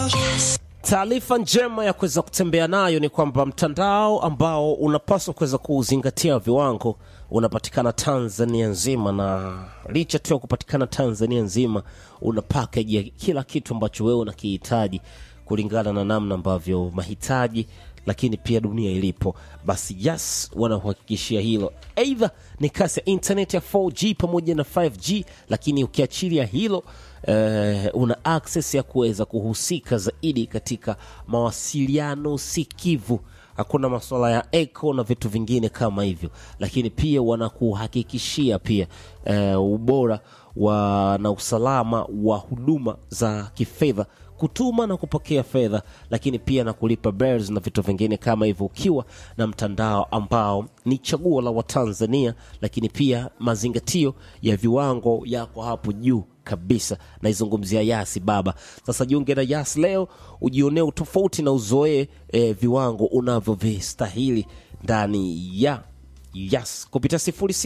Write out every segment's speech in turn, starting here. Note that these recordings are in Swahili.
Taarifa njema ya kuweza kutembea nayo ni kwamba mtandao ambao unapaswa kuweza kuzingatia viwango unapatikana Tanzania nzima, na licha tu ya kupatikana Tanzania nzima, una package ya kila kitu ambacho wewe unakihitaji kulingana na namna ambavyo mahitaji lakini pia dunia ilipo. Basi yes, wanakuhakikishia hilo, aidha ni kasi ya internet ya 4G pamoja na 5G, lakini ukiachilia hilo eh, una access ya kuweza kuhusika zaidi katika mawasiliano sikivu hakuna masuala ya echo na vitu vingine kama hivyo, lakini pia wanakuhakikishia pia eh, ubora wa na usalama wa huduma za kifedha kutuma na kupokea fedha, lakini pia na kulipa bills na vitu vingine kama hivyo, ukiwa na mtandao ambao ni chaguo la Watanzania, lakini pia mazingatio ya viwango yako hapo juu kabisa. Naizungumzia Yasi baba. Sasa jiunge na Yasi leo ujionee utofauti na uzoee eh, viwango unavyovistahili ndani ya Yes, kupitia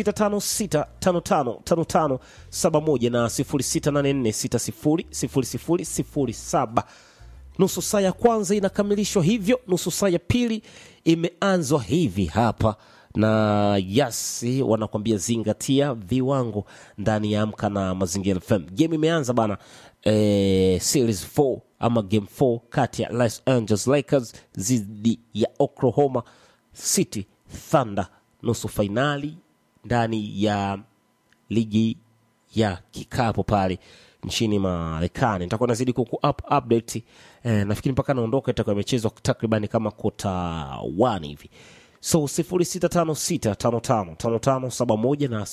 0656555571 na 0684600007. Nusu saa ya kwanza inakamilishwa hivyo, nusu saa ya pili imeanzwa hivi hapa na yes, wanakwambia zingatia viwango ndani ya Amka na Mazingira FM. Game imeanza bana, eh, series 4 ama game 4 kati ya Los Angeles Lakers dhidi ya Oklahoma City Thunder nusu fainali ndani ya ligi ya kikapo pale nchini Marekani. Nitakuwa nazidi kuku up update eh, nafikiri mpaka naondoka itakuwa imechezwa takribani kama kota 1 hivi. So 0656555571 na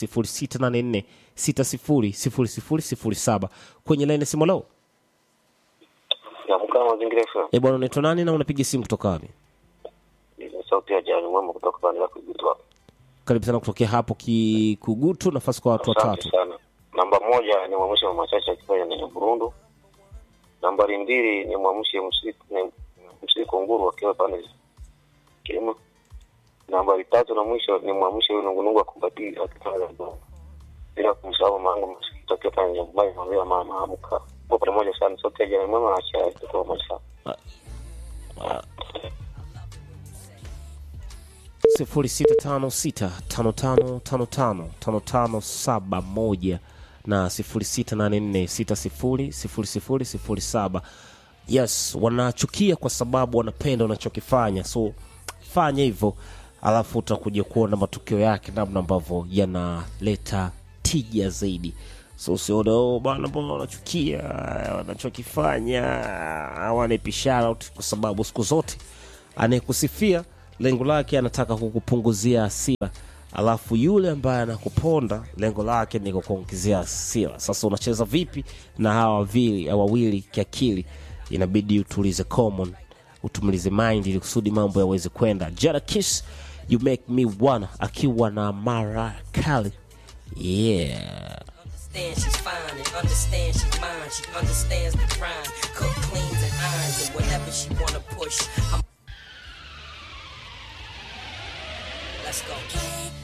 0684600007 kwenye line simu leo. Naamka na mazingira FM. Eh, bwana unaitwa nani na unapiga simu kutoka wapi? Ni sauti ya Jani Mwema kutoka pande ya Kuigutu hapa. Karibu sana kutokea hapo Kikugutu, nafasi kwa watu Asante watatu. sana. Namba moja ni mwamshe mama chache akifanya ndani ya Burundu. Nambari mbili ni mwamshe msiku ni msiku nguru akiwa pande Kilima. Nambari tatu na mwisho ni mwamshe huyu nungunungu akumbati akifanya Zanzibar. Bila kumsahau mangu msikito akiwa pande ya Mbai mwambia mama amka. Kwa pamoja sana sauti ya Jani Mwema na cha kutoka pamoja sana. sifuri sita tano sita tano tano tano tano tano tano saba moja na sifuri sita nane nne sita sifuri sifuri sifuri sifuri saba yes wanachukia kwa sababu wanapenda wanachokifanya so fanya hivyo alafu utakuja kuona matokeo yake namna ambavyo yanaleta tija zaidi so usione oh, bana mbona wanachukia wanachokifanya hawanipi shout kwa sababu siku zote anayekusifia lengo lake anataka kukupunguzia hasira alafu yule ambaye anakuponda lengo lake ni kukuongezea hasira sasa unacheza vipi na hawa wawili wawili kiakili inabidi utulize common utumilize mind ili kusudi mambo yaweze kwenda Jada Kiss you make me wanna akiwa na Mara Kali yeah understand she's fine and understand she's mine. She understands the grind, cook, cleans, and irons, and whatever she wanna push. I'm Let's go.